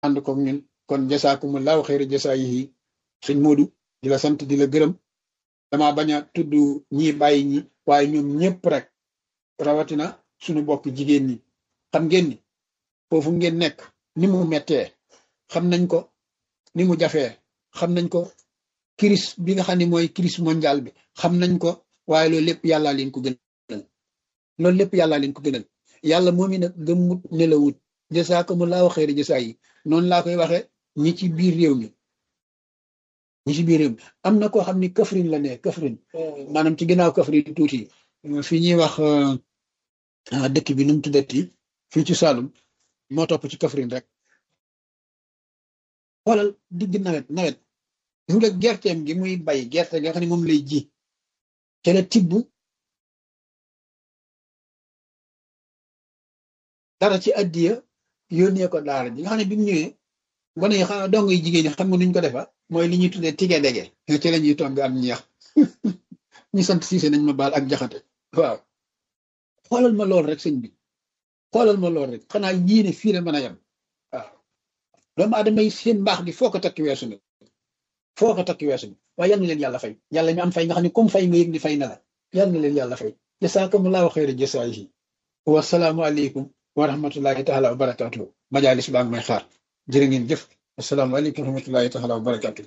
ànd ko ñun kon jasaakumullahu xayra jasaayihi sëñ Modou di la sant di la gërëm dama bañ a tudd ñi bàyyi ñi waaye ñoom ñëpp rek rawatina suñu bokk jigéen ñi xam ngeen ni foofu ngeen nekk ni mu mettee xam nañ ko ni mu jafee xam nañ ko crise bi nga xam ne mooy crise mondiale bi xam nañ ko waaye loolu lépp yàllaa leen ko gënal loolu lépp yàllaa leen ko gënal yàlla moom i nag gëmmut nelawut jasaakumullahu xayra jasaa yi noonu laa koy waxe ñi ci biir réew mi ñi ci biir réew mi am na koo xam ni Kaffrine la ne Kaffrine maanaam ci ginnaaw Kaffrine tuuti fi ñuy wax dëkk bi nu mu tuddati fii ci Saloum moo topp ci Kaffrine rek xoolal digg nawet nawet gis nga gerteem gi muy bay gerte nga xam ne moom lay ji te la tibb dara ci addiya yónnee ko daara ji nga xam ne bi mu ñëwee gone yi xam dong yi jigéen ñi xam nga nuñ ko defa mooy li ñuy tuddee tige dege ci la ñuy togg am ñeex ñu sant siise nañ ma baal ak jaxate waaw xoolal ma lool rek sëñ bi xoolal ma lool rek xanaa yéene fii la mën a yem waaw doomu aadama yi seen mbaax gi foo ko takki weesu na foo ko takki weesu na waaye yal na leen yàlla fay yàlla mi am fay nga xam ne comme fay nga yëg ni fay na la yal na leen yàlla fay jasaakumullahu xayra jasaayihi wasalaamu aleykum wa rahmatullahi taala wa barakatuhu majalis baa ngi may xaar jërë ngeen jëf assalaamu aleykum wa rahmatullahi taala wa barakatuhu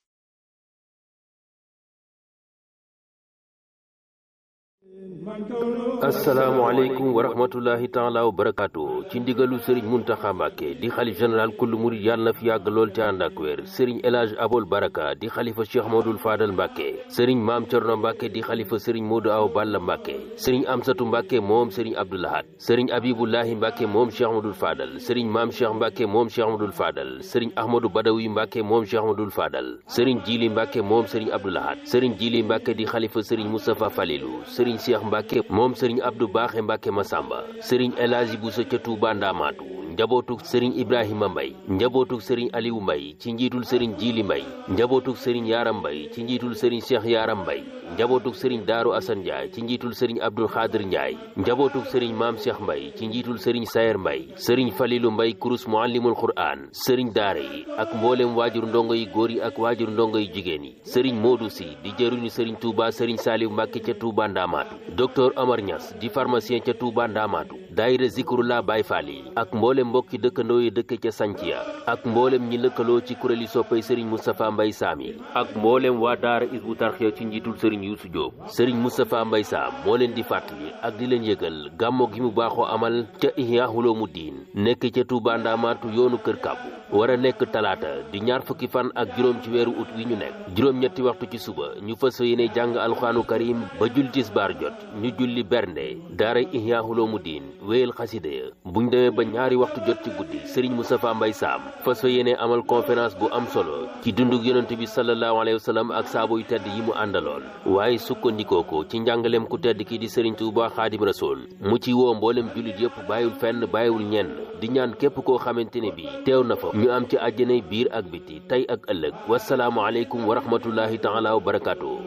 asalaamaaleykum wa rahmatullahi taala wa barakaatu ci ndigalu sëriñ muntaxa mbàkke di xalif général kullu murid yàlla na fi yàgg lool te ànd ak wér sëriñ elage abol baraka di xalifa cheikh modul faadal mbàkke sëriñ maam cerno mbàkke di xalifa sëriñ moodu aw balla mbàkke sëriñ amsatu mbàkke moom sëriñ abdoulahat sëriñ abibullahi mbàkke moom cheikh modul faadal sëriñ maam cheikh mbàkke moom cheikh modul faadal sëriñ ahmadou badawi mbàkke moom cheikh modul faadal sëriñ jili mbàkke moom sëriñ abdoulahat sëriñ jili mbàkke di xalifa sëriñ moustapha falilu sëriñ cheikh mbàkke moom sëriñ abdou baaxe mbàkke masamba sëriñ elaaji buso ca tuuba ndaamaatu njabootuk sëriñ ibrahima mbay njabootuk sëriñ aliwu mbay ci njiitul sëriñ jiili mbay njabootuk sëriñ yaaram mbay ci njiitul sëriñ cheikh yaaram mbay njabootuk sëriñ daaru asan njaay ci njiitul sëriñ abdul xaadir njaay njabootuk sëriñ maam cheikh mbay ci njiitul sëriñ sayer mbay sëriñ falilu mbay kurus muallimul qur'an sëriñ daara yi ak mboolem waajur ndongo yi góor yi ak waajur ndongo yi jigéen yi sëriñ moodu si di jëruñu sëriñ tuuba sëriñ saaliw mbàkke ca tuuba ndaamaatu docteur Amar Niass di pharmacien ca Touba Ndamaatu daayira Zikrullah Baay Faal yi ak mboolem mbokki dëkkandoo yi dëkk ca Sanciya ak mboolem ñi lëkkaloo ci kuréeli soppay Serigne Moustapha Mbay Saam yi ak mboolem waa daara Isbu Tarxiya ci njiitul Serigne Youssou Diop Serigne Moustapha Mbay Saam moo leen di fàttali ak di leen yëgal gàmmo gi mu baaxoo amal ca Ihya Ulumuddin nekk ca Touba Ndamaatu yoonu Kër Kàbbu war a nekk talaata di ñaar fukki fan ak juróom ci weeru ut wi ñu nekk juróom-ñetti waxtu ci suba ñu fas yéene jàng alxuraanu karim ba jul tisbaar jot ñu julli bernde daara ihya ulumuddin wéyal xasida ya buñ demee ba ñaari waxtu jot ci guddi sëriñ Moustapha Mbay Saam fas yéene amal conférence bu am solo ci dundug yonent bi sallallahu alayhi wa sallam ak saabo yu tedd yi mu àndaloon waaye sukkandikoo ko ci njàngaleem ku tedd ki di sëriñ Tuuba Xaadim Rasul mu ci woo mboolem jullit yëpp bàyyiwul fenn bàyyiwul ñenn di ñaan képp koo xamante ne bi teew na fa ñu am ci àjjanay biir ak biti tey ak ëllëg wasalaamu aleykum wa rahmatullahi taala wa barakaatu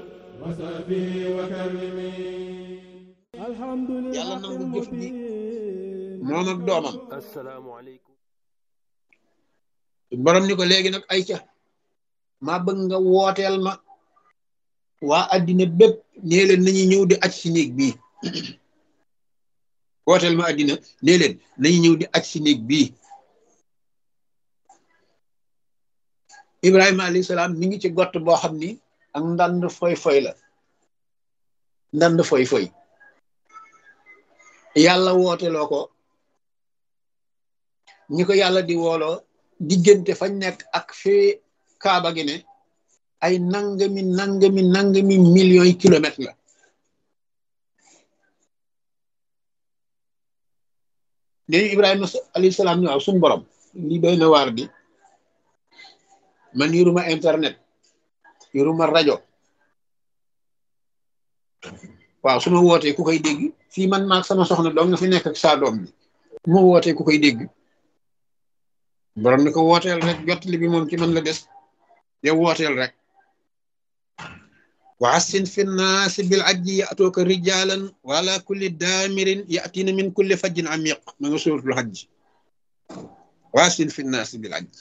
yàlla nangu jëf ji moom ak doomam asalaamaaleykum borom ni ko léegi nag ay ca maa bëgg nga wooteel ma waa addina bépp nee leen nañu ñëw di aj si néeg bii wooteel ma addina nee leen nañu ñëw di aj si néeg bii Ibrahima alayhi salaam mi ngi ci gott boo xam ni ak ndand foy foy la ndand foy foy yàlla wooteloo ko ñi ko yàlla di wooloo diggante fañ nekk ak fii kaaba gi ne ay nangami nangami nangami millions yi kilomètres la léegi Ibrahima alayhi salaam ñu waaw suñ borom li doy na waar di man yoruma internet yoruma rajo waaw su ma wootee ku koy dégg fii man maag sama soxna doom nga fi nekk ak saa doom bi mu wootee ku koy dégg borom ni ko wooteel rek jottali bi moom ci man la des yow wooteel rek wa assin fi nnaasi bil ajji ya'tuuka rijaalan wa ala kulli daamirin ya'tiina min kulli fajjin amiq ma nga suuratul hajj waasil fi naasi bil aj